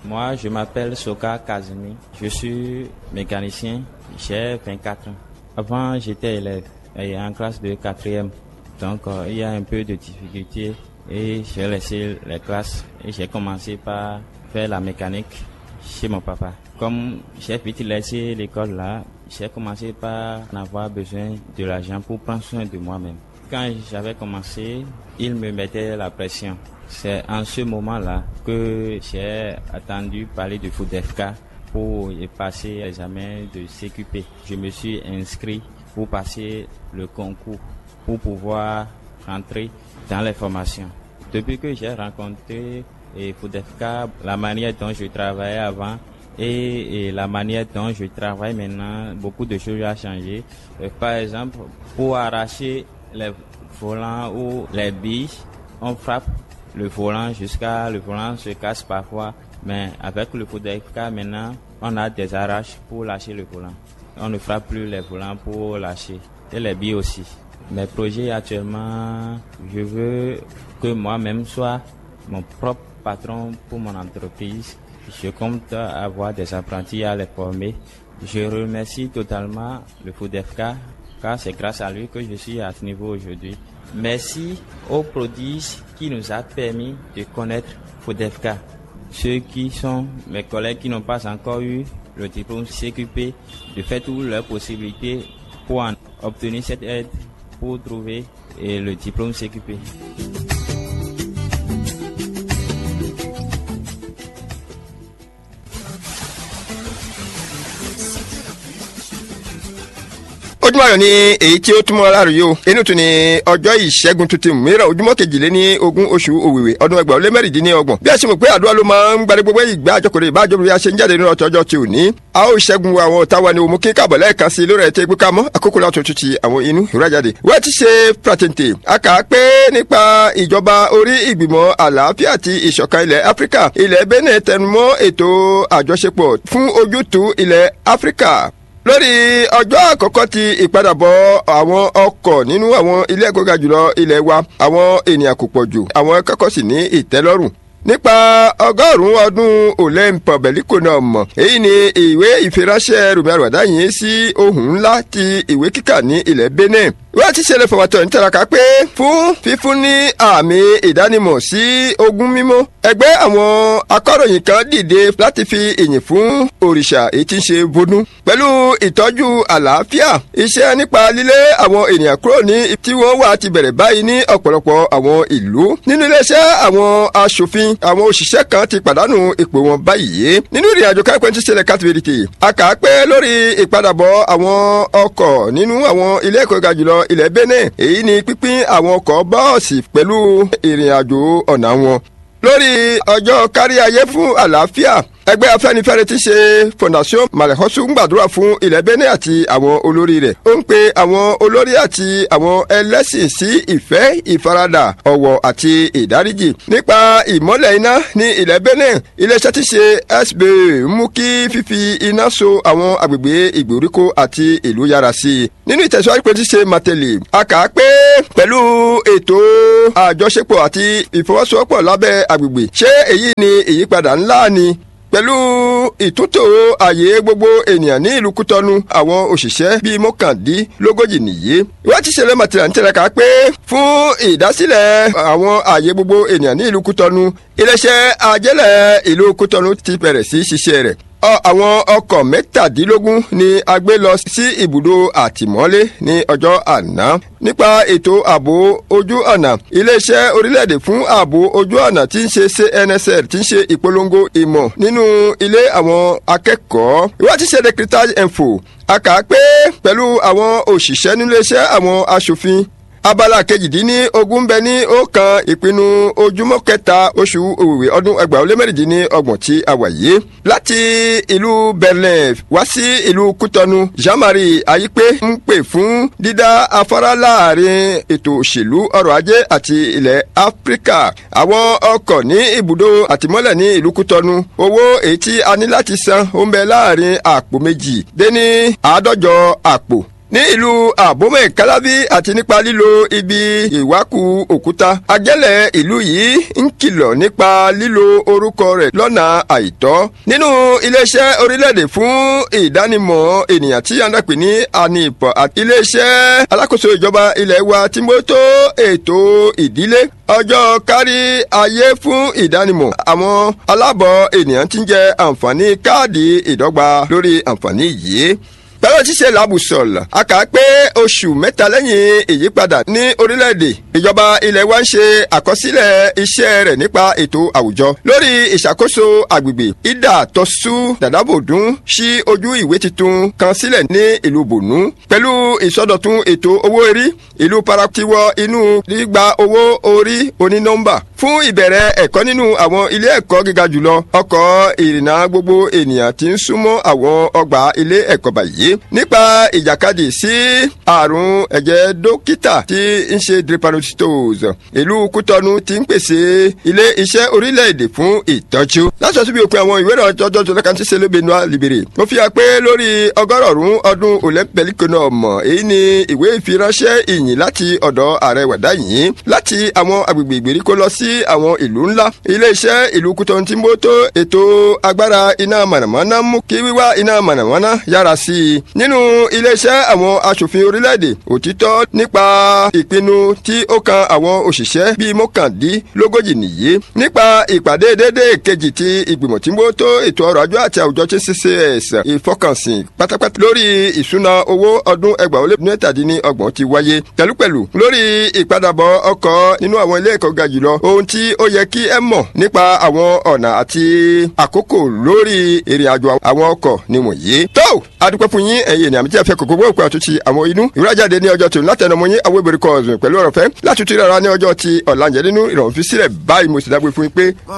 Moi, je m'appelle Soka Kazumi. Je suis mécanicien. J'ai 24 ans. Avant, j'étais élève et en classe de quatrième. Donc, euh, il y a un peu de difficulté et j'ai laissé les classes et j'ai commencé par faire la mécanique chez mon papa. Comme j'ai vite laissé l'école là, j'ai commencé par en avoir besoin de l'argent pour prendre soin de moi-même. Quand j'avais commencé, il me mettait la pression. C'est en ce moment-là que j'ai attendu parler de FODEFK pour y passer l'examen de CQP. Je me suis inscrit pour passer le concours pour pouvoir rentrer dans les formations. Depuis que j'ai rencontré et FODEFK, la manière dont je travaillais avant et, et, la manière dont je travaille maintenant, beaucoup de choses ont changé. Euh, par exemple, pour arracher les volants ou les billes, on frappe le volant jusqu'à le volant se casse parfois. Mais avec le FODEFK maintenant, on a des arraches pour lâcher le volant. On ne frappe plus les volants pour lâcher. Et les billes aussi. Mes projets actuellement, je veux que moi-même soit mon propre patron pour mon entreprise. Je compte avoir des apprentis à les former. Je remercie totalement le FODEFK car c'est grâce à lui que je suis à ce niveau aujourd'hui. Merci aux prodiges qui nous a permis de connaître FODEFK. Ceux qui sont mes collègues qui n'ont pas encore eu le diplôme CQP, de faire toutes leurs possibilités pour en obtenir cette aide pour trouver le diplôme CQP. ojúmọ́ ayọ̀ ni èyí tí ó túmọ̀ láàrúyé o inú tún ni ọjọ́ ìṣẹ́gun tuntun mìíràn ojúmọ́ kejìléní ogún oṣù òwìwí ọdún ẹgbàá ó lé mẹ́rìndínlọ́gbọ̀n bí a ṣe mọ̀ pé àdúrà ló máa ń gbadé gbogbo ìgbà àjọkòrò ìbájọ́ bí a ṣe ń jáde nínú ọ̀tọ̀ ọjọ́ ti òní a ó ṣẹ́gun àwọn ọ̀tá wa ni òmùkí káàbọ̀ lẹ́ẹ̀kan sí lórí ẹ̀tẹ́ gbéká mọ́ àkókò látọ̀ tún ti àwọn inú ìrajáde wọ́n ti ṣe pratente a kà á pé nípa ìjọba orí ìgbìmọ̀ àlàáfíà àti ìṣọ̀kan ilẹ̀ áfíríkà ilẹ̀ benin tẹnumọ́ ètò àjọṣepọ̀ fún ojútùú ilẹ̀ áfíríkà lórí ọjọ́ àkọ́kọ́ ti ìpadàbọ̀ àwọn ọkọ̀ nínú àwọn ilé ẹ̀kọ́ ga jùlọ ilẹ̀ wa àwọn ènìyàn kò pọ̀ jù àwọn akẹ́kọ̀ọ́ sì ní ìtẹ́lọ́rùn nípa ọgọ́rùn-ún ọdún olympe beliko náà mọ̀ èyí ni ìwé ìfiránṣẹ́ rumi àrùwádá yìí sí ohun ńlá ti ìwé kíkà ní ilẹ̀ benin wọ́n ti ṣẹlẹ̀ fọwọ́tọ̀ ní tẹ̀raka pé fún fífún ní àmì ìdánimọ̀ sí ogún mímọ́ ẹgbẹ́ àwọn akọ̀ròyìn kan dìde láti fi ìyìn fún òrìṣà èyí tí ń ṣe vodú pẹ̀lú ìtọ́jú àlàáfíà iṣẹ́ nípa lílé àwọn ènìyàn kúrò ní tí wọ́n wà ti bẹ̀rẹ̀ báyìí ní ọ̀pọ̀lọpọ̀ àwọn ìlú nínú iléeṣẹ́ àwọn aṣòfin àwọn òṣìṣẹ́ kan ti pàdánù ipò wọn báyìí nínú ìrìn àjò káìpẹ́ ti ṣẹlẹ̀ káàtìbìrìtì a kà á pé lórí ìpadàbọ̀ àwọn ọkọ̀ nínú àwọn ilé ẹ̀kọ́ ga jùlọ ilẹ̀ benin èyí ni pínpín àwọn ọkọ̀ bọ́ọ̀sì pẹ̀lú ìrìn àjò ọ̀nà wọn lórí ọjọ́ kárí ayé fún àlàáfíà ẹgbẹ́ afẹ́nifẹ́re ti ṣe fondation malẹ̀họ́sù ń gbàdúrà fún ilẹ̀ benin àti àwọn olórí rẹ̀ ó ń pe àwọn olórí àti àwọn ẹlẹ́sìn sí ìfẹ́ ìfaradà ọ̀wọ̀ àti ìdáríjì nípa ìmọ́lẹ̀ iná ní ilẹ̀ benin iléeṣẹ́ ti ṣe sba mú kí fífi iná so àwọn agbègbè ìgbèríko àti ìlú yára sí i nínú ìtẹ̀síwájú pé ti ṣe mateli a kà á pé pẹ̀lú ètò àjọṣepọ̀ àti ìfọwọ́sowọ́pọ̀ lábẹ́ agbègbè ṣé èyí ni ìyípadà ńlá ni pẹ̀lú ìtúntò ààyè gbogbo ènìyàn ní ìlú kútọ́nu àwọn òṣìṣẹ́ bíi mọ́kàndínlógójì nìyí. wọ́n ti ṣẹlẹ̀ màtìrà ń tẹ̀lé ká pé fún ìdásílẹ̀ àwọn ààyè gbogbo ènìyàn ní ìlú kútọ́nu iléeṣẹ́ ajẹ́lẹ̀ ìlú kútọ́nu ti bẹ̀rẹ̀ sí ṣiṣẹ́ rẹ̀ àwọn ọkọ̀ mẹ́tàdínlógún ni a gbé lọ sí ibùdó àtìmọ́lé ní ọjọ́ àná nípa ètò ààbò ojú ọ̀nà iléeṣẹ́ orílẹ̀-èdè fún ààbò ojú ọ̀nà tí ń ṣe cnsl tí ń ṣe ìpolongo ìmọ̀ nínú ilé àwọn akẹ́kọ̀ọ́ ìwádìí ṣe decretage info a kà á pé pẹ̀lú àwọn òṣìṣẹ́ nílé iṣẹ́ àwọn aṣòfin abala kejìdínní ogún bẹ ní ọ̀kan ìpinnu ojúmọ́ kẹta oṣù òwìwí ọdún ẹgbàá ó lé mẹ́rìndínlọ́gbọ̀n tí a wà yìí láti ìlú berlin wá sí ìlú kútọnu jean-marie ayípé ń pè fún dídá afárá láàrin ètò òṣèlú ọrọ̀ ajé àti ilẹ̀ áfíríkà àwọn ọkọ̀ ní ibùdó àtìmọ́lẹ̀ ní ìlú kútọnu owó èyí tí a ní láti san ó ń bẹ láàrin àpò méjì dé ní àádọ́jọ àpò ní ìlú àbómẹ̀ kálábí àti nípa lílo ibi ìwákù òkúta ajẹ́lẹ̀ ìlú yìí ń kìlọ̀ nípa lílo orúkọ rẹ̀ lọ́nà àìtọ́ nínú iléeṣẹ́ orílẹ̀-èdè fún ìdánimọ̀ ènìyàn tí yàrá pè ní anipọ̀ àti iléeṣẹ́ alákòóso ìjọba ilẹ̀ wa tí mo tó ètò ìdílé ọjọ́ kárí ayé fún ìdánimọ̀ àwọn alábọ̀ ènìyàn tí ń jẹ àǹfààní káàdì ìdọ́gba lórí àǹfààní yìí pẹ̀lú ṣíṣe làbùsọ̀lọ̀ a kà á pé oṣù mẹ́ta lẹ́yìn ìyípadà ní orílẹ̀-èdè ìjọba ilẹ̀ wa ń ṣe àkọsílẹ̀ iṣẹ́ rẹ̀ nípa ètò àwùjọ lórí ìṣàkóso àgbègbè ìdá tọ́sú dàdábòdún sí ojú ìwé tuntun kan sílẹ̀ ní ìlú bònú pẹ̀lú ìsọdọ̀tun ètò owó orí ìlú paratiwọ inú gbígba owó orí onínọ́mbà fún ìbẹ̀rẹ̀ ẹ̀kọ́ nínú àwọn ilé ẹ̀kọ́ gíga jùlọ ọkọ̀ ìrìnnà gbogbo ènìyàn tí ń súnmọ́ àwọn ọgbà ilé ẹ̀kọ́ báyìí nípa ìjàkadì sí àrùn ẹ̀jẹ̀ dókítà tí ń ṣe drepanocytose ìlú kútọ́nu ti ń pèsè ilé iṣẹ́ orílẹ̀-èdè fún ìtọ́jú. láṣọ síbi òpin àwọn ìwé ìrọ̀lẹ́ tọ́jọ́ tó lẹ́ka tí ṣe lébe nua libere. mo fi hàn pé lórí ọgọ́rọ̀ọ̀rún ọdún olympic-náà èyí ni ìwé ìfiránṣẹ́ ìyìn láti ọ̀dọ̀ ààrẹ wàdá yìí láti àwọn agbègbè ìgbèríko lọ sí àwọn ìlú ńlá. ilé iṣẹ́ ìlú kútọ́nu ti ń bó tó ètò agbára iná mànàmáná mú kí wíwá iná mànàmáná yára sí i nínú iléeṣẹ́ àwọn aṣòfin orílẹ̀-èdè òtítọ́ nípa ìpinnu tí ó kan àwọn òṣìṣẹ́ bíi mọ́kàndínlógójì nìyí nípa ìpàdé déédé kejì ti ìgbìmọ̀ tí ń bó tó ètò ọrọ̀ ajé àti àwùjọ tí ccs ìfọkànsìn pátápátá lórí ìṣúná owó ọdún ẹgbàá ó lé mẹ́tàdínní ọgbọ̀n ti wáyé pẹ̀lúpẹ̀lú lórí ìpadàbọ̀ ọkọ̀ nínú àwọn ilé ẹ̀kọ́ ga jùlọ ohun tí ó yẹ kí ẹ mọ̀ nípa àwọn ọ̀nà àti àkókò lórí ìrìn àjò àwọn ọkọ̀ ni wọ̀nyí. tó adúpẹ́ fún yín ẹ̀yin ènìyàn tí a fẹ́ kókó gbọ́ àtúntì àwọn inú ìwúrájáde ní ọjọ́ tòun látẹnu mọ́ yín àwọn ìbèrè kọ́ ọ̀sùn pẹ̀lú ọ̀rọ̀ fẹ́ láti tún ìrara ní ọjọ́ ti ọ̀làǹjẹ́ nínú ìrọ̀rùn fi sílẹ̀ báyìí mo sì dágbé fún yín pé